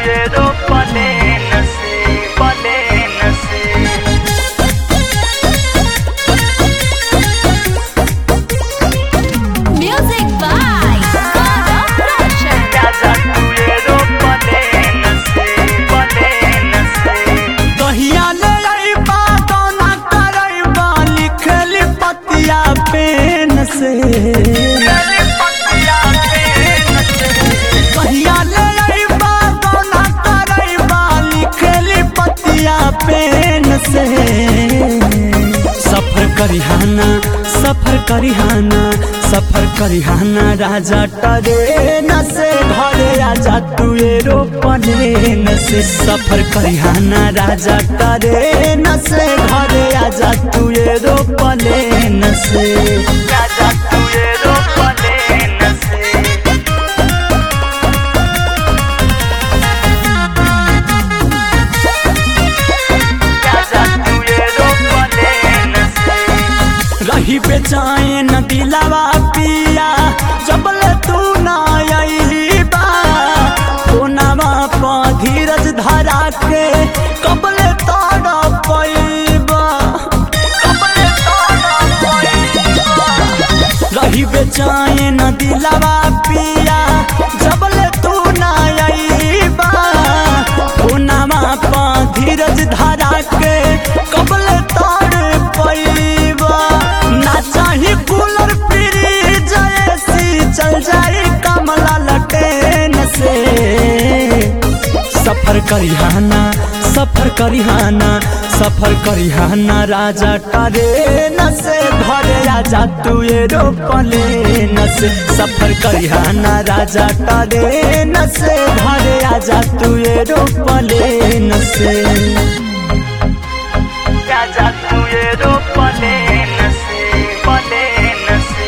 Aeroplane से plane से Music by Gaurav Roshan. राजा तू एरोप्लेन से प्लेन से कहिया ले अइबा कौना करइबा लिखली पतिया पेन से पतिया पेन से कहिया ले अइबा कौना करइबा लिखली पतिया पेन से सफर करिहाना सफर करिहाना सफर करिहाना राजा ट्रेन से घरे आजा तू एरोप्लेन से सफर करिहाना राजा ट्रेन से घरे आजा तू एरोप्लेन से राजा तू एरोप्लेन से राजा तू एरोप्लेन से रही बेचैन दिलावा पिया जबल तू ना अइबा कोनावा प धीरज धरा के कबल तारा पैबा कपड़े तोड़ा रही बेचैन दिलावा पिया जबल तू ना अइबा कोनावा प धीरज धरा के कबल तार पैबा ना चाही कूलर फ्रिज एसी चल जाई कमला लटेन से सफर करिहाना सफर करिहाना सफर करिहाना राजा ट्रेन से घरे आजा तू एरोप्लेन से सफर करिहाना राजा ट्रेन से घरे आजा तू एरोप्लेन से राजा तू एरोप्लेन से प्लेन से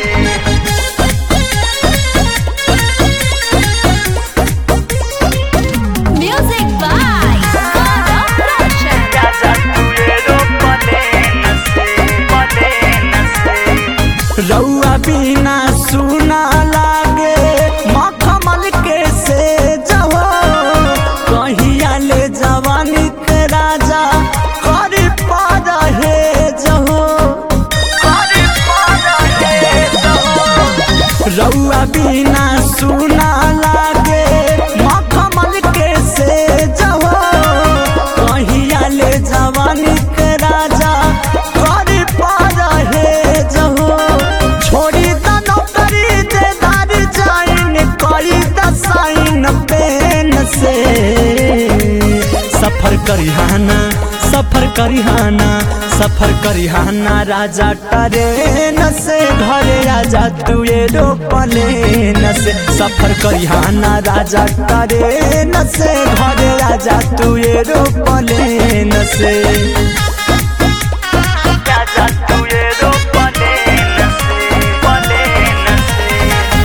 Music by Gaurav Roshan. राजा तू एरोप्लेन से प्लेन से रउआ बिना सुना लागे मखमल के से जहो कहिया ले जवानी के राजा कर पा रहे जहो अरे पारा है तो रउआ बिना सुना लागे मखमल के से जहो कहिया ले जवानी के राजा कर पा रहे जहो छोड़ी द नौकरी दे दार जाइन करी द साइन पेन से सफर करिहाना सफर करिहाना सफर करिहाना राजा ट्रेन से घरे आजा तू एरोप्लेन से सफर करिहाना राजा ट्रेन से घरे आजा तू एरोप्लेन से राजा तू एरोप्लेन से प्लेन से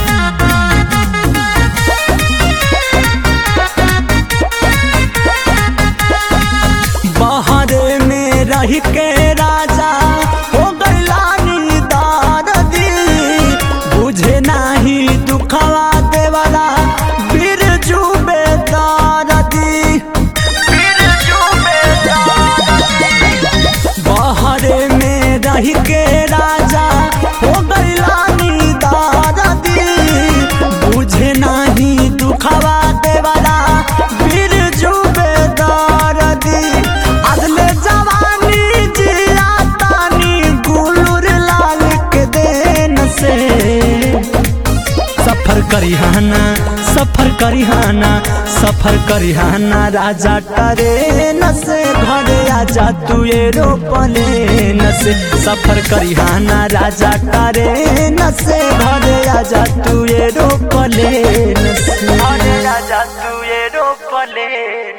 बहरे में रह के राजा हो गैलानी दारदी बुझे नाही दुखवा देवला बिरजू बेदारदी फिर जो बहरे में रह के राजा हो गैलानी दारदी बुझे नाही दुखवा देवला बिरजू बेदारदी अगले जवानी जिया तानी गुलुर लाल के देन से सफर करिहाना सफर करिहाना सफर करिहाना राजा ट्रेन से घरे आजा तू एरोप्लेन से सफर करिहाना राजा ट्रेन से घरे आजा तू एरोप्लेन से अरे राजा तू एरोप्लेन